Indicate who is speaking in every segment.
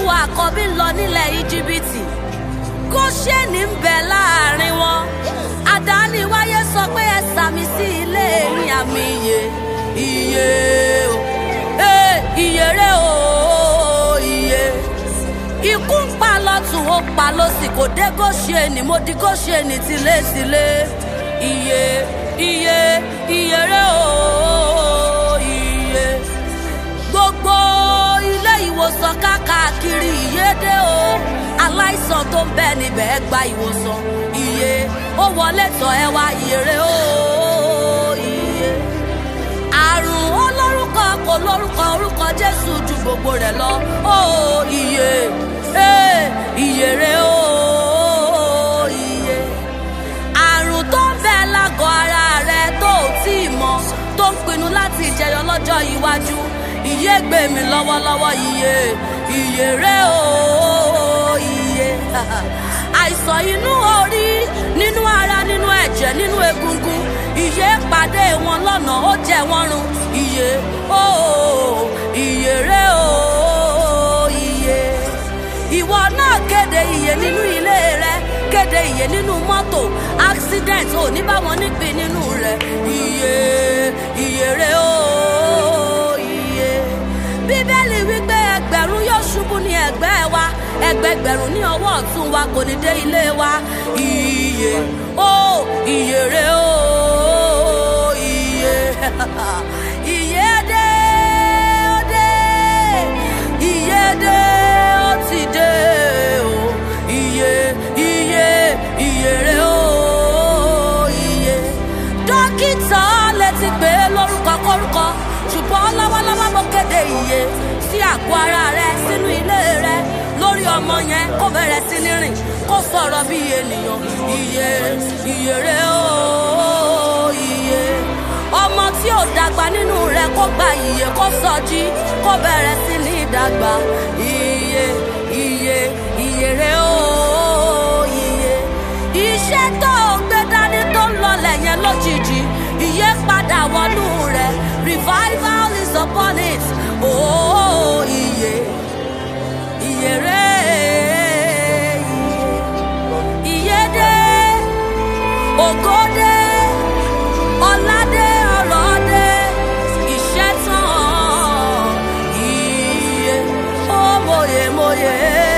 Speaker 1: àkọ́bí lọ nílẹ̀ íjíbítì góṣẹ́ni ń bẹ láàrin wọn àdáni wáyé sọ pé ẹ sàmì sí ilé ní àmì iye iye o ee iye rẹ o iye ikú ń pa lọ́tún ó pa lọ́sì kò dé góṣẹ́ni mo di góṣẹ́ni tilétilé iye iye iye rẹ o iye gbogbo ilé ìwòsàn káàkiri ìyédè o aláìsàn tó ń bẹ níbẹ̀ ẹ gba ìwòsàn iye ó wọlé tọ̀ ẹ wá ìyèrè o iye àrùn olórúkọ kò lórúkọ orúkọ jésù ju gbogbo rẹ̀ lọ o iye ee ìyèrè o iye àrùn tó ń bẹ lágọ̀ ara rẹ tó ò tí ì mọ̀ tó ń pinnu láti jẹyọ lọ́jọ́ iwájú iye gbé mi lọ́wọ́lọ́wọ́ iye iye rẹ o iye àìsàn inú orí nínú ara nínú ẹ̀jẹ̀ nínú egungun iye pàdé wọn lọ́nà ó jẹ wọ́n run iye o iye rẹ o iye ìwọ náà kéde iye nínú ilé rẹ kéde iye nínú mọ́tò accident ò ní bá wọn nípìn nínú rẹ iye iye rẹ o iye bíbélì wípé ẹgbẹ̀rún yóò ṣubú ní ẹ̀gbẹ́ wa ẹgbẹgbẹ̀rún ní ọwọ́ ọ̀tún wa kò ní dé ilé wa iye o iye rẹ o iye iye dé ó dé iye dé ó ti dé o iye iye iye rẹ o iye dókítà lè ti pè é lórúkọ kórúkọ ṣùgbọ́n lọ́wọ́lọ́wọ́ mo kéde iye sí àgọ́ ara rẹ sínú ilé rẹ lórí ọmọ yẹn kó bẹ̀rẹ̀ sí ní rìn kó sọ̀rọ̀ bí ènìyàn iye iye rẹ o iye ọmọ tí ò dàgbà nínú rẹ kó gba iye kó sọjí kó bẹ̀rẹ̀ sí ní dàgbà iye iye iye rẹ o iye iṣẹ́ tó o gbé dání tó ń lọlẹ̀ yẹn lójijì iye padà wọnú rẹ revival is upon it oh iye iye rẹ iye dé ògo dé ọlá dé ọrọ̀ dé iṣẹ́ tán iye ó mòye mòye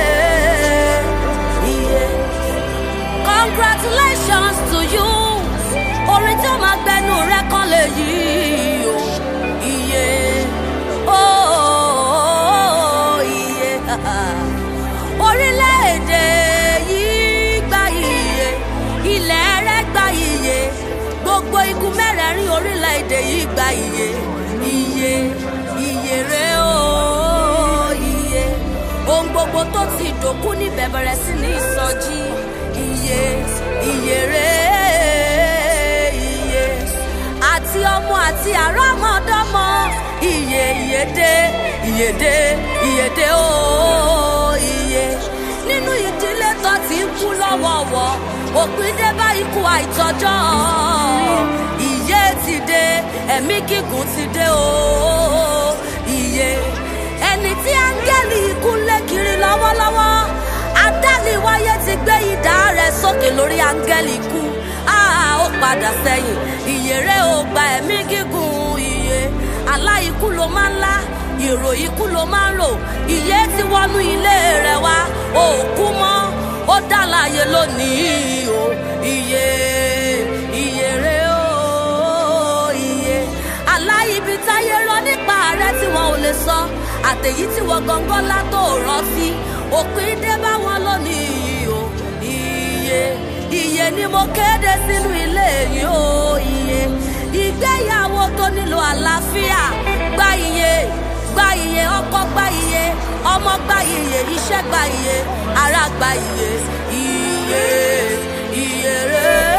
Speaker 1: iye congratulations to you orin tí ó máa gbẹnu rẹ kan lè yí o iye oh iye orílẹ̀-èdè yìí gba iye ilẹ̀ rẹ gba iye gbogbo igun mẹ́rẹ̀ẹ̀rin orílẹ̀-èdè yìí gba iye iye iye rẹ o iye ohun gbogbo tó ti dòkú níbẹ̀ bẹ̀rẹ̀ sí ní ìsọjí iye iye rẹ iye àti ọmọ àti àrọ́mọdọ́mọ iye iye dé iye dé iye dé o iye nínú ìdílé tó ti ń kú lọ́wọ́wọ́ òpin dé bá ikú àìtọ́jọ́ iye ti dé ẹ̀mí gígùn ti dé o iye ẹni tí áńgẹ́lì ikú lé kiri lọ́wọ́lọ́wọ́ adániwáyé ti gbé idà rẹ̀ sókè lórí áńgẹ́lì ikú áá ó padà sẹ́yìn iye rẹ̀ ó gba ẹ̀mí gígùn iye aláìkú ló máa ń lá ìrò ikú ló máa ń rò iye ti wọnú ilé rẹ̀ wá òkú mọ́ ó dálàyé lónìí o iye iye rẹ̀ ó iye aláìbí táyé rọ nípa rẹ̀ tí wọn ò lè sọ àtẹ̀yí tí wọ́n gangan látò rántí òpin dé bá wọn lónìí o iye iye ni mo kéde sínú ilé yìí o iye ìgbéyàwó tó nílò àlàáfíà gba iye gba iye ọkọ gba iye ọmọ gba iye iṣẹ́ gba iye ara gba iye iye iye rẹ